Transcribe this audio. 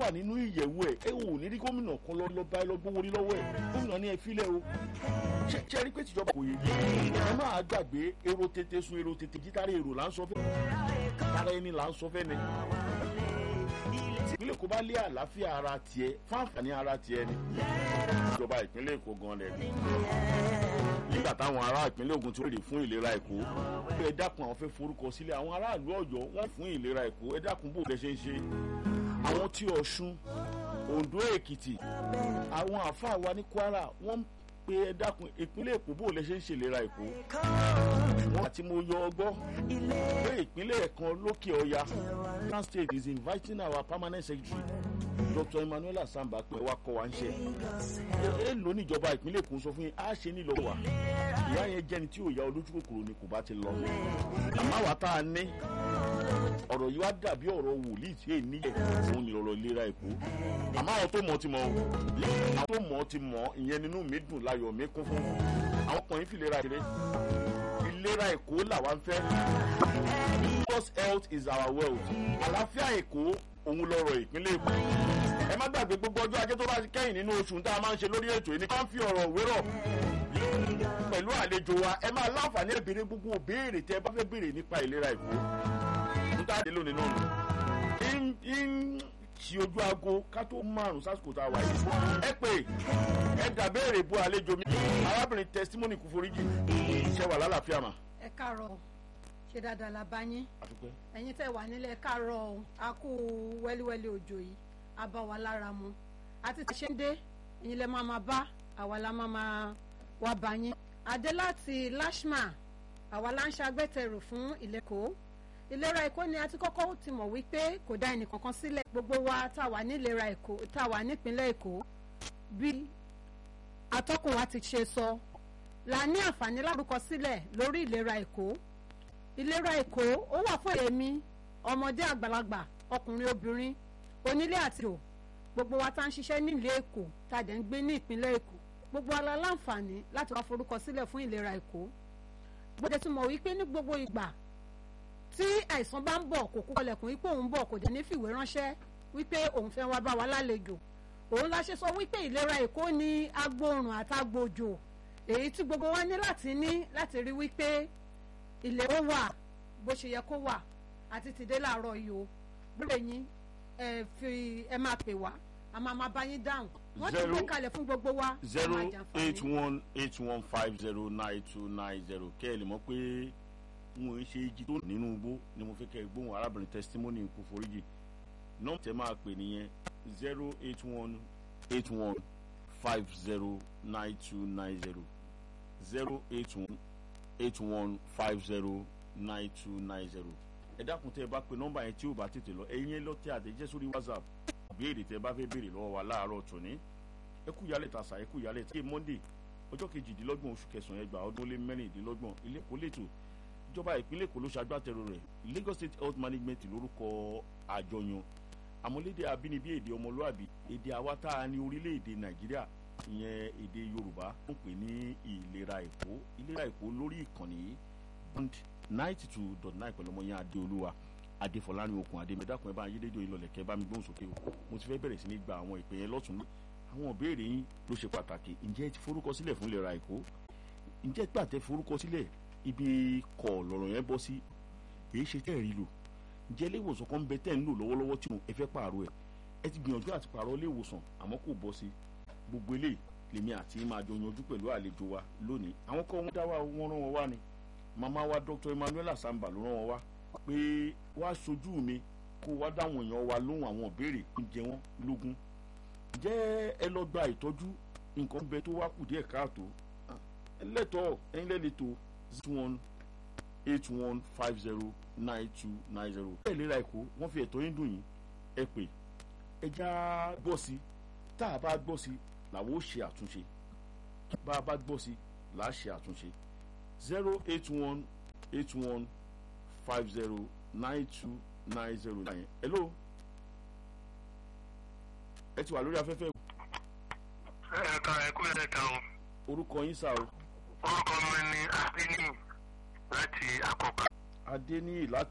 wà nínú ìyẹ̀wò ẹ̀ ẹ ò ní rí gómìnà kan lọ lọ bá ẹ lọ gbówó rí lọ́wọ́ ẹ̀ gómìnà ní ẹ filẹ̀ o ṣe ṣe rí pé tìjọba kò yé ẹ máa gbàgbé èrò tètè sun èrò tètè jítára èrò là ń sọ fẹ́ tara ẹni là ń sọ fẹ́ ni ìpínlẹ̀ Èkó bá lé àlàáfíà ara tiẹ̀ fún àǹfààní ara tiẹ̀ ni ìjọba ìpínlẹ̀ Èkó gan lẹ̀ nígbà táwọn ará ìpínlẹ̀ Ògùn ti rèé fún ìlera Èkó ẹ dákun àwọn fẹ́ forúkọ sílẹ̀ àwọn aráàlú Ọ̀yọ́ wọ́n fún ìlera Èkó ẹ dákun bó lẹ ṣe ń ṣe àwọn tí Ọ̀ṣun Oǹdó Èkìtì àwọn àáfàá wa ní Kwara wọ́n pé ẹ dákun ìpínlẹ̀ Èkó bó lẹ ṣe ń ṣèlera Èkó wọn àti mo yọ ọgbọ́ pé ìpínlẹ̀ kan lókè ọya Kwara State is inviting our permanent secretary Dr. Emmanuel Asamba pé wá kọ́ wa ń ṣe ẹ ló níjọba ìpínlẹ̀ Èkó sọ fún yín á ṣe nílò wa ìyá yẹn jẹ́ni tí ò ya olójú kòkòrò ni kò bá ti lọ àmọ́ àwa tá a ní ọ̀rọ̀ yìí wá dàbí ọ̀rọ̀ wòlíì tí èyí níyẹ̀ òun ni ọ̀rọ̀ ìlera Èkó àmọ́ àwọn tó mọ̀ ti mọ̀ àwọn tó mọ̀ ti mọ̀ ìyẹn nínú mi dùn láyọ̀ mi kún fún àwọn kan yìí fi ìlera kéré ìlera Èkó làwa ń fẹ́ because health is our wealth àlàáfíà Èkó òun lọ́rọ̀ ìpínlẹ̀ Èkó ẹ má gbàgbé gbogbo ọjọ́ ajé tó bá ti kẹ́yìn nínú oṣù tá a máa ń ṣe lórí ètò yìí ní ká ń fi ọ̀rọ̀ wérọ̀ pẹ̀lú àlejò wa ẹ máa láǹfààní ẹ̀ béèrè gbogbo béèrè tẹ́ ẹ bá fẹ́ béèrè nípa ìlera Èkó níta dé lónìí náà nù ń ṣi ojú aago ká tó márùn sásìkò tá a wà yìí ẹ pé ẹ dà béèrè bu àlejò mi arábìnrin testimony kò foríjì iṣẹ́ wà lálàáfíà mà. ẹ káàárọ̀ ṣe dáadáa la bá yín àdúpẹ́. ẹ̀yin tẹ́ wà nílẹ̀ káàárọ̀ o a kú wẹ́líwẹ́lí òjò yìí a bá wa lára mu àti tí ṣe ń dé ẹ̀yin lẹ máa máa bá àwa la máa máa wá bá yín adé láti lashma àwa la ń ṣagbẹ́tẹ̀rù fún ìlẹ́kọ̀ọ́ ìlera èkó ni a ti kọ́kọ́ ti mọ̀ wípé kò dá ẹnìkankan sílẹ̀ gbogbo wa tá a wà nílera èkó tá a wà nípínlẹ̀ èkó bí atọ́kùn wa ti ṣe sọ la ní àǹfààní lárúkọ sílẹ̀ lórí ìlera èkó ìlera èkó ó wà fún èmi ọmọdé àgbàlagbà ọkùnrin obìnrin onílé àti ìjò gbogbo wa tá ń ṣiṣẹ́ nílé èkó tá a dẹ̀ ń gbé ní ìpínlẹ̀ èkó gbogbo wa la láǹfààní láti wá forúkọ sílẹ̀ fún ìlera èkó gbọ́dọ̀ tí mọ̀ wípé ní gbogbo ìgbà tí àìsàn bá ń bọ̀ kò kú kọlẹ̀kùn wípé òun bọ̀ kò dẹ̀ ní fìwé ránṣẹ́ wípé òun fẹ́ wá bá wa lálejò òun la ṣe sọ wípé ìlera èkó ní agbóòrùn àtàgbòjò èyí tí gbogbo wa ní láti ní láti rí wípé ilé ó wà bó ṣe yẹ kó wà àti tìdé láàárọ̀ yìí o bóyá yín ẹ fi ẹ máa pè wá a máa máa bá yín dáhùn wọ́n ti gbé kalẹ̀ fún gbogbo wa ẹ zero máa jàǹfààní. eight one eight one five zero nine two nine zero kẹ́ ẹ lè mọ̀ pé n ò ń ṣe igi tó nínú igbó ni mo fẹ́ kẹ́ ẹ gbóhùn arábìnrin testimony kò foríjì nọ́ọ̀mù tẹ́ máa pè nìyẹn zero eight one eight one five zero nine two nine zero zero eight one eight one five zero nine two nine zero ẹ dákun tẹ́ ẹ bá pe nọ́mbà yẹn tí ò bá tètè lọ ẹ̀yin ẹ lọ tẹ àtẹ̀jẹ́ sórí whatsapp béèrè tẹ́ ẹ bá fẹ́ béèrè lọ́wọ́ wa láàárọ̀ tòní ẹ kú yálẹ̀ tàṣà ẹ kú yálẹ̀ tí monday ọjọ́ kejìdínlọ́gbọ̀n oṣù kẹsàn-án ẹgbàá ọdún ó lé mẹ́rìndínlọ́gbọ̀n ilé kò lẹ́tọ̀ ìjọba ìpínlẹ̀ èkó ló ṣagbátẹrù rẹ̀ lagos state health management lórúkọ àjọyàn àmọ́lédè abínibí èdè ọmọlúàbí èdè àwa tá a ní orílẹ̀-èdè nàìjíríà ìyẹn èdè yorùbá ń pè ní ìlera èkó ìlera èkó lórí ìkànnì yìí bond ninety two dot nine pẹ̀lú ọmọ yẹn adéolúwa adéfọlárin okùn adémẹdàkùn ẹ bá yé dédé ìlọlẹ̀ kẹ́ bá mi gbóhùn sókè o mo ti fẹ́ bẹ̀rẹ̀ sí ní gba àwọn ìpè yẹn lọ́tún àwọn ìbéèrè yín ló ṣe pàtàkì ǹjẹ́ ẹ ti forúkọ sílẹ̀ fún ìlera èkó ǹjẹ́ gbà tẹ́ forúkọ sílẹ̀ ibi kọ̀ lọ̀rọ̀ yẹn bọ́ sí èyí ṣe tẹ́ ẹ̀ rí lò ǹjẹ́ ilé ìwòsàn kan ń bẹ tẹ́ ń lò lọ́wọ́lọ́wọ́ tí mo ẹ fẹ́ pààrọ̀ ẹ̀ ẹ ti gbìyànjú àti pààrọ̀ ilé ìwòsàn àmọ́ kò bọ́ sí gbogbo eléyìí lèmi àti máa jọ yanjú pẹ̀lú àlejò wa lónìí àwọn kọ́ wọn dá wa wọ́n rán wọn wá ni màmá wa Dr. Emmanuel Asamba ló rán wọn wá pé wá sojú mi kó wá dáwọn èèyàn wa lóhùn àwọn ìbéèrè tó ń jẹ wọ́n lógún jẹ́ ẹ lọ gba ìtọ́jú nǹkan bẹ tó wá kù díẹ̀ káàtó ẹ lẹ́tọ̀ọ́ ẹ̀yin lẹ́lẹ́tọ̀ọ́ zero one eight one five zero nine two nine zero. ẹ ìlera èkó wọ́n fi ẹ̀tọ́ yín dùn yín ẹ pè ẹ já gbọ́ sí tá a bá gbọ́ sí làwọn ó ṣe àtúnṣe bá a bá gbọ́ sí là á ṣe àtúnṣe zero eight one eight one five zero nine two nine zero nine. hello ẹ ti wà lórí afẹ́fẹ́ ẹ̀ka ẹ̀kú ẹ̀ka o orúkọ yín sá o orúkọ mi ni adéní láti àkọ́kọ́. adéníyì láti